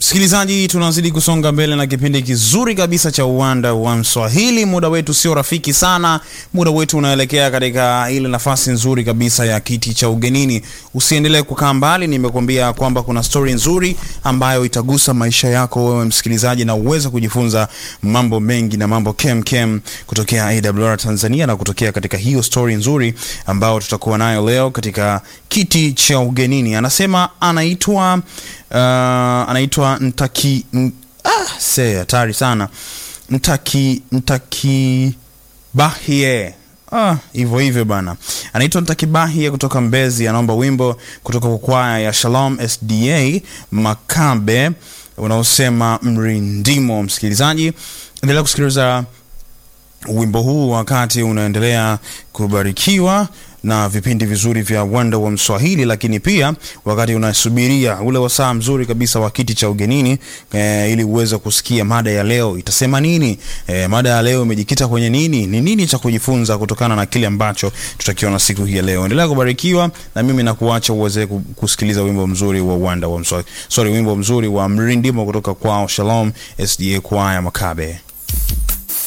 Msikilizaji, tunazidi kusonga mbele na kipindi kizuri kabisa cha uwanda wa Mswahili. Muda wetu sio rafiki sana, muda wetu unaelekea katika ile nafasi nzuri kabisa ya kiti cha ugenini. Usiendelee kukaa mbali, nimekuambia kwamba kuna stori nzuri ambayo itagusa maisha yako wewe msikilizaji, na uweze kujifunza mambo mengi na mambo kem kem kutokea AWR Tanzania na kutokea katika hiyo stori nzuri ambayo tutakuwa nayo leo katika kiti cha ugenini. Anasema anaitwa uh, anaitwa Ntaki n, ah, se hatari sana Ntaki Ntaki Bahie ah, hivyo hivyo bana, anaitwa Ntaki Bahie kutoka Mbezi. Anaomba wimbo kutoka kwa kwaya ya Shalom SDA Makabe unaosema mrindimo. Msikilizaji, endelea kusikiliza wimbo huu wakati unaendelea kubarikiwa na vipindi vizuri vya uwanda wa Mswahili, lakini pia wakati unasubiria ule wasaa mzuri kabisa wa kiti cha ugenini e, ili uweze kusikia mada ya leo itasema nini. E, mada ya leo imejikita kwenye nini? Ni nini cha kujifunza kutokana na kile ambacho tutakiona siku hii ya leo. Endelea kubarikiwa na mimi nakuacha uweze kusikiliza wimbo mzuri wa uwanda wa Mswahili, sorry, wimbo mzuri wa mrindimo kutoka kwao Shalom SDA kwaya Makabe.